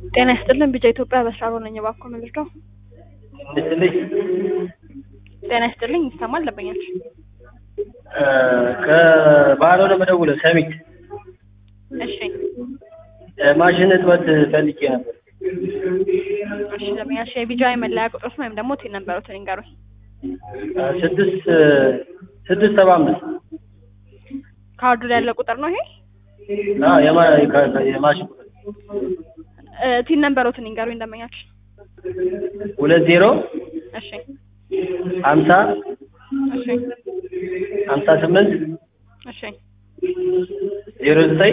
ጤና ይስጥልን ቢጫ ኢትዮጵያ በስራ ነኝ። እባክዎ ምንድነው? ይስጥልኝ ጤና ይስጥልኝ ይሰማል ደንበኛች ከባህር ነው የምደውለው ሰሚት እሺ ማሽን እጥበት ፈልጌ ነበር። እሺ ደንበኛች የቢጃ መለያ ቁጥሮች ወይም ደግሞ ቲን ነበሩትን ይንገሩኝ። ስድስት ስድስት ሰባ አምስት ካርዱ ላይ ያለ ቁጥር ነው ይሄ አዎ የማ- ከ- የማሽን ቁጥር እ፣ ቲን ነበሩትን ይንገሩኝ ደንበኛች ሁለት ዜሮ እሺ ሀምሳ እሺ ሀምሳ ስምንት እሺ ዜሮ ዘጠኝ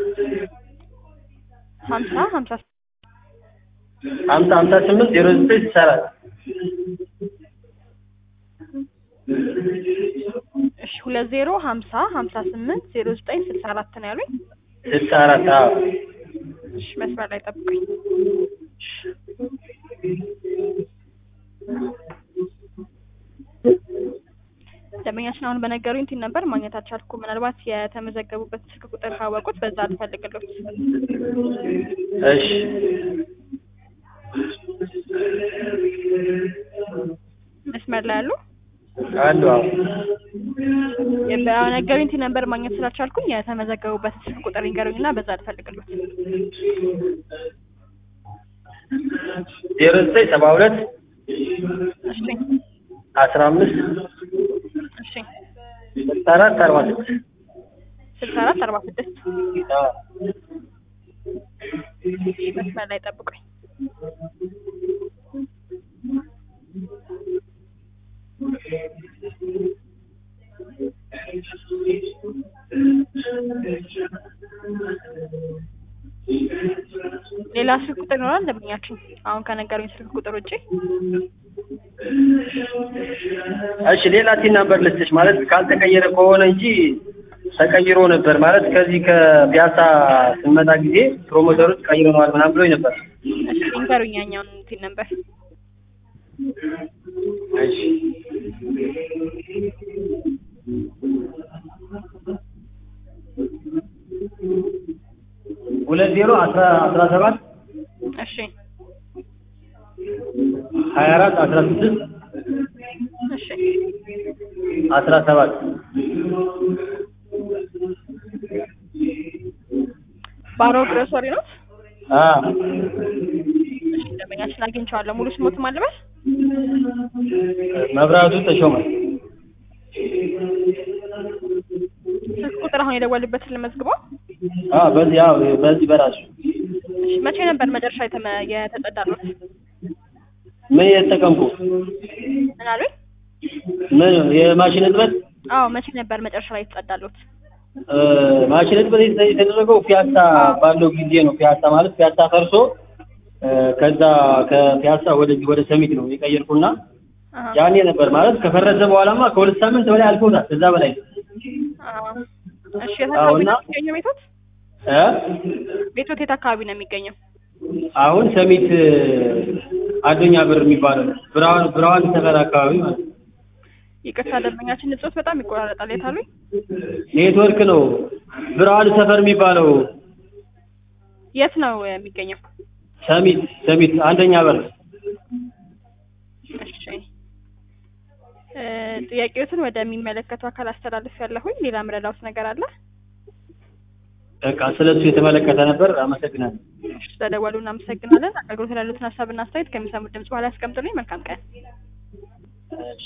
ሀምሳ ሀምሳ ሀምሳ ሀምሳ ስምንት ዜሮ ዘጠኝ ስልሳ አራት እሺ ሁለት ዜሮ ሀምሳ ሀምሳ ስምንት ዜሮ ዘጠኝ ስልሳ አራት ነው ያሉኝ። ስልሳ አራት አዎ እሺ መስመር ላይ ጠብቁኝ። ደንበኛችን አሁን በነገሩኝ ቲን ነበር ማግኘት አልቻልኩም። ምናልባት የተመዘገቡበት ስልክ ቁጥር ካወቁት በዛ ልፈልግሎት። እሺ መስመር ላይ ያሉ አሉ አዎ በነገሩኝ ቲን ነበር ማግኘት ስላልቻልኩኝ የተመዘገቡበት ስልክ ቁጥር ይንገሩኝና በዛ ልፈልግሎት። ዜሮ ዘጠኝ ሰባ ሁለት እሺ አስራ አምስት እሺ ስልሳ አራት አርባ ስድስት ስልሳ አራት አርባ ስድስት አዎ መስመር ላይ ጠብቁኝ። ሌላ ስልክ ቁጥር ይኖራል ደንበኛችን አሁን ከነገሩኝ ስልክ ቁጥር ውጪ? እሺ ሌላ ቲን ነበር ልስጥሽ ማለት ካልተቀየረ ከሆነ እንጂ ተቀይሮ ነበር ማለት ከዚህ ከፒያሳ ስንመጣ ጊዜ ፕሮሞተሮች ቀይረነዋል ምናምን ብሎኝ ነበር። እሺ ይንገሩኝ ያኛውን ቲን ነበር። እሺ ሁለት ዜሮ አስራ አስራ ሰባት እሺ ሀያ አራት አስራ ስድስት እሺ አስራ ሰባት ባሮ ግሮሰሪ ነው። አ እሺ ደንበኛችን አግኝቼዋለሁ። ሙሉ ስሞት ማለበል መብራቱ ተሾመ ስልክ ቁጥር አሁን የደወልበትን ልመዝግበው። አ በዚህ ያው በዚህ በራሱ እሺ መቼ ነበር መጨረሻ የተመ የተጸዳሉት? ምን የተጠቀምኩ ምን አሉኝ? ምን የማሽን እጥበት አዎ መቼ ነበር መጨረሻ ላይ የተጸዳሉት? እ፣ ማሽን እጥበት የተ- የተደረገው ፒያሳ ባለው ጊዜ ነው። ፒያሳ ማለት ፒያሳ ፈርሶ እ፣ ከዛ ከፒያሳ ወደዚህ ወደ ሰሚት ነው የቀየርኩና አሃ ያኔ ነበር ማለት ከፈረሰ በኋላማ ከሁለት ሳምንት በላይ አልፎታል። ከዛ በላይ አዎ እሺ የት አዎ፣ አካባቢ እና- ነው የሚገኘው ቤቶት? እ ቤቶት የት አካባቢ ነው የሚገኘው? አሁን ሰሚት እ፣ አዶኛ ብር የሚባለው ነው። ብርሃን ብርሃን ሰፈር አካባቢ ማለት ነው። ይቅርታ ደንበኛችን ንጹህ በጣም ይቆራረጣል። የት አሉኝ? ኔትወርክ ነው ብርሃን ሰፈር የሚባለው የት ነው የሚገኘው? ሰሚት ሰሚት አንደኛ በር እሺ እ፣ ጥያቄዎትን ወደሚመለከቱ አካል አስተላልፍ ያለሁኝ። ሌላ ምረዳውት ነገር አለ? በቃ ስለሱ የተመለከተ ነበር። አመሰግናለሁ። እሺ ስለደወሉ እናመሰግናለን። አገልግሎት ላይ ያሉትን ሀሳብና አስተያየት ከሚሰሙት ድምጽ በኋላ ያስቀምጡልኝ። መልካም ቀን። እሺ።